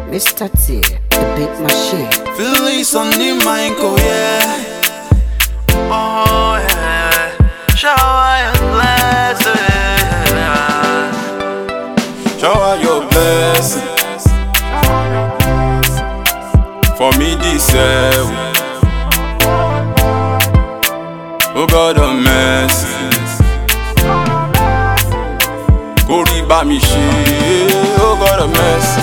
Mr. T, the big machine. Feelings on the mind, oh yeah. Oh yeah. Shower your blessing. Shower your blessing. For me this year. Oh God of mercy. Kó rí bá mi ṣe, oh God of mercy.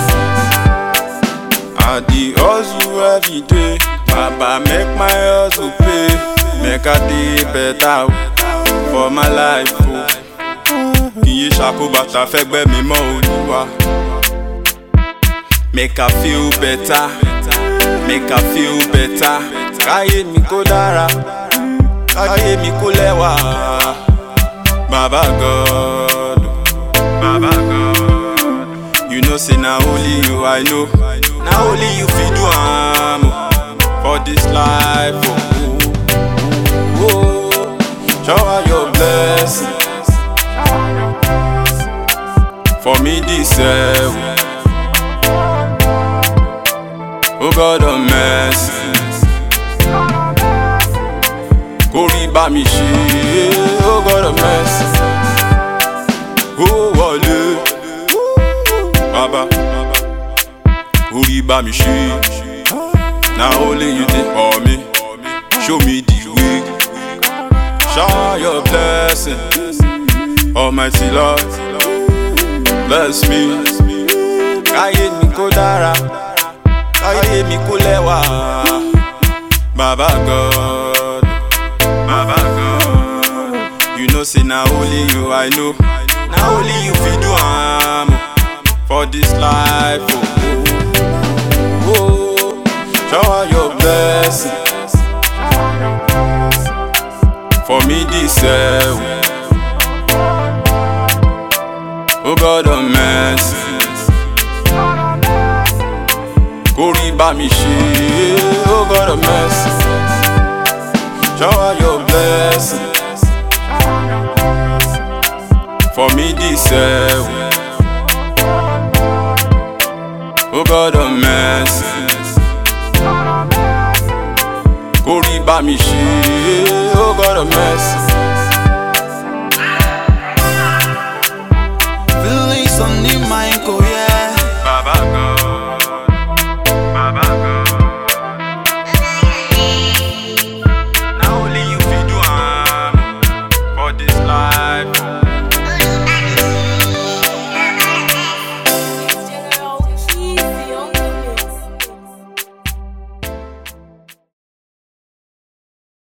I dey hustle every day, Baba make my hustle pay, make I dey better o, for my life o. Iye ṣàkóbàtà fẹ́gbẹ́ mi mọ́ Olúwa. Make I feel better, make I feel better. Káyé mi kó dára, káyé mi kó lẹ́wà. Baba God, Baba God. You know say na only you I know. Na only you fit do am oh, for this life. Oh, oh, shower your blessings for me this year. Oh God of mercy, kó rí bá mi ṣe. Oh God of mercy, ó wọlé. Baba. orí bá mi ṣe na only you dey for me show me the way shower your blessing almighty lord bless me káyé mi kó dára káyé mi kó lẹ́wà baba god baba god you know say na only you i know na only you fit do am o for this life. Oh, oh, oh. shower your blessings for me this year. Oh God of mercy, kó rí bá mi ṣe. Oh God of mercy, shower your blessings for me this year. Oh God of mercy Kó rí bá mi ṣe Oh God of mercy Feelings on the mind, oh yeah